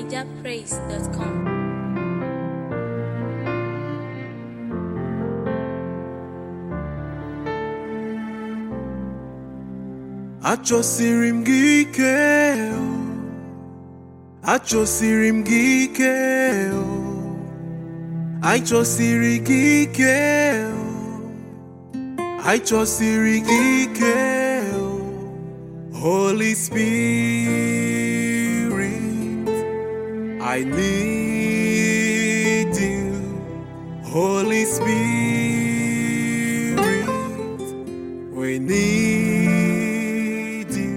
nigerpraise.com. Achọsiri m gị ike o Achọsiri m gị ike o Achọsiri gị ike o Achọsiri gị ike o Holy Spirit I need you Holy Spirit we need you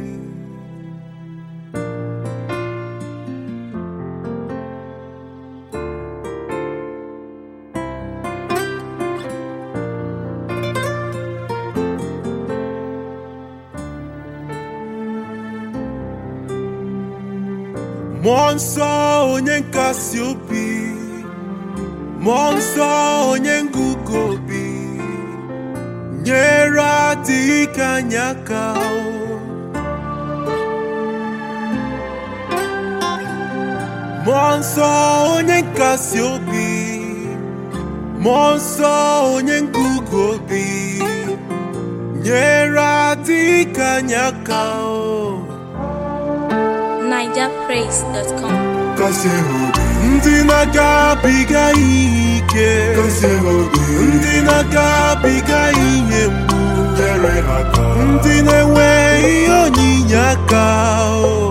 Mmụọ nsọ onye nkasi obi Mmụọ nsọ onye ngụgụ obi nyere adịghị ka anyị aka o. Mmụọ nsọ onye nkasi obi Mmụọ nsọ onye ngụgụ obi nyere adịghị ka anyị aka o. nigerpraise.com. Kasị obi ndị na-agabiga ihe ike Kasị obi ndị na-agabiga ihe mgbu nyere ha aka ndị na-enwe ihe onyinye aka o.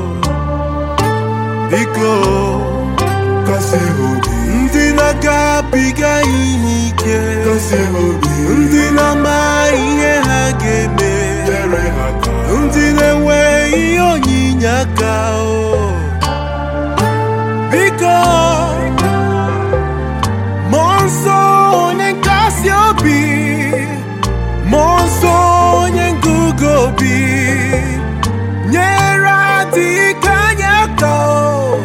biko kasị obi ndị na-agabiga ihe ike kasị obi ndị na-ama ihe ha ga-eme nyere ha aka ndị na-enwe ihe onyinye aka o. biko mmụọ nsọ onye nkasi obi mmụọ nsọ onye ngụgụ obi nyere adịghị ka anyị aka o.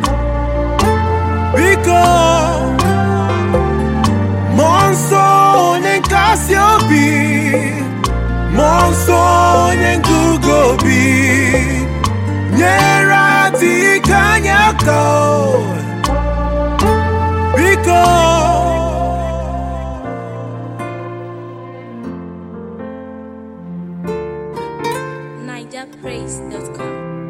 biko mmụọ nsọ onye nkasi obi mmụọ nsọ onye ngụgụ obi nyere adịghị ka anyị aka o. biko nigerpraise.com.